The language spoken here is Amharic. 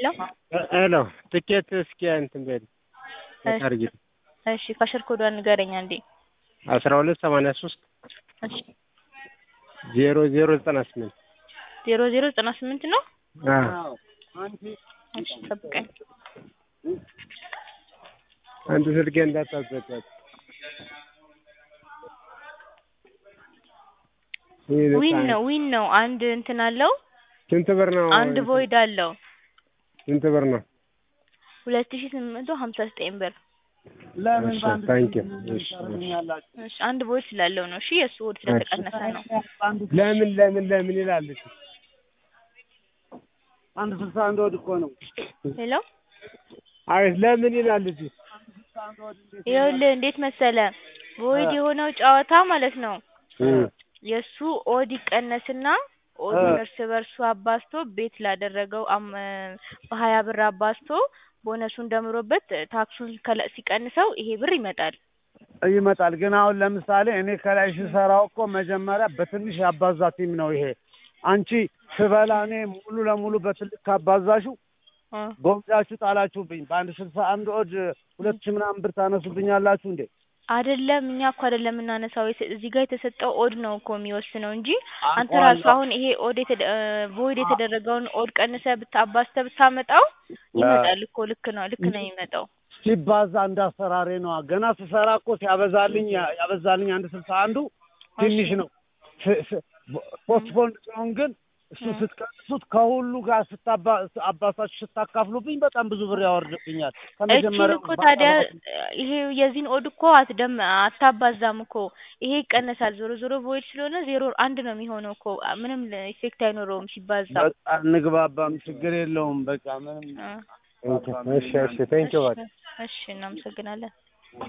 ሄሎ ትኬት እስኪ እንትን በል አድርጊልኝ። እሺ ካሸር ኮዷን ንገረኝ አንዴ። አስራ ሁለት ሰማንያ ሶስት እሺ ዜሮ ዜሮ ዘጠና ስምንት ዜሮ ዜሮ ዘጠና ስምንት ነው። አዎ እሺ ጠብቀኝ። አንድ ስልኬ እንዳታዘጋት። ይህ ዊን በጣም- ነው ዊን ነው። አንድ እንትን አለው ስንት ብር ነው? አንድ ቮይድ አለው ስንት ብር ነው? ሁለት ሺ ስምንት መቶ ሀምሳ ዘጠኝ ብር። ለምን እሺ፣ በአንድ ታንኪ ስልክ ዩ። እሺ፣ ታደርጉኛላችሁ? እሺ አንድ ቮይድ ስላለው ነው። እሺ የእሱ ወድ ስለተቀነሰ ነው። በአንድ ለምን ለምን ለምን ይላል? እሺ። አንድ ስልሳ አንድ ወድ እኮ ነው። ሄሎ አቤት ለምን ይላል? እዚህ ይኸውልህ እንዴት መሰለ ቮይድ የሆነው ጨዋታ ማለት ነው እም፣ የእሱ ኦድ ይቀነስና ኦዱን እርስ በርሱ አባዝቶ ቤት ላደረገው አም- በሀያ ብር አባዝቶ ቦነሱን ደምሮበት ታክሱን ከለ- ሲቀንሰው ይሄ ብር ይመጣል። ይመጣል ግን አሁን ለምሳሌ እኔ ከላይ ስሰራው እኮ መጀመሪያ በትንሽ ያባዛ ቲም ነው ይሄ። አንቺ ስበላ እኔ ሙሉ ለሙሉ በትልቅ ካባዛሹ እ ጎብዛችሁ ጣላችሁብኝ። በአንድ ስልሳ አንድ ኦድ ሁለት ሺህ ምናምን ብር ታነሱብኛላችሁ እንዴ? አይደለም እኛ እኮ አይደለም የምናነሳው የተ- እዚህ ጋር የተሰጠው ኦድ ነው እኮ የሚወስነው እንጂ አንተ አውቀዋለሁ። ራሱ አሁን ይሄ ኦድ የተደ ቮይድ የተደረገውን ኦድ ቀንሰህ ብታባዝተህ ብታመጣው ይመጣል እኮ ልክ ነው ልክ ነው የሚመጣው። ሲባዛ እንዳሰራሬ ነዋ። ገና ስሰራ እኮ ሲያበዛልኝ ያበዛልኝ አንድ ስልሳ አንዱ ትንሽ ነው። ፖስትፖንድ ሲሆን ግን እሱ እ። ስትቀንሱት ከሁሉ ጋር ስታባ አባሳችሁ ስታካፍሉብኝ በጣም ብዙ ብር ያወርድብኛል። እቺን ከመጀመሪያው እኮ ታዲያ ይሄ የዚህን ኦድ እኮ አትደም አታባዛም እኮ ይሄ ይቀነሳል። ዞሮ ዞሮ ቮይድ ስለሆነ ዜሮ አንድ ነው የሚሆነው እኮ ምንም ኢፌክት አይኖረውም ሲባዛ። በቃ እንግባባም፣ ችግር የለውም። በቃ ምንም እ። እሺ፣ እሺ፣ ቴንኪው በቃ እሺ እናመሰግናለን።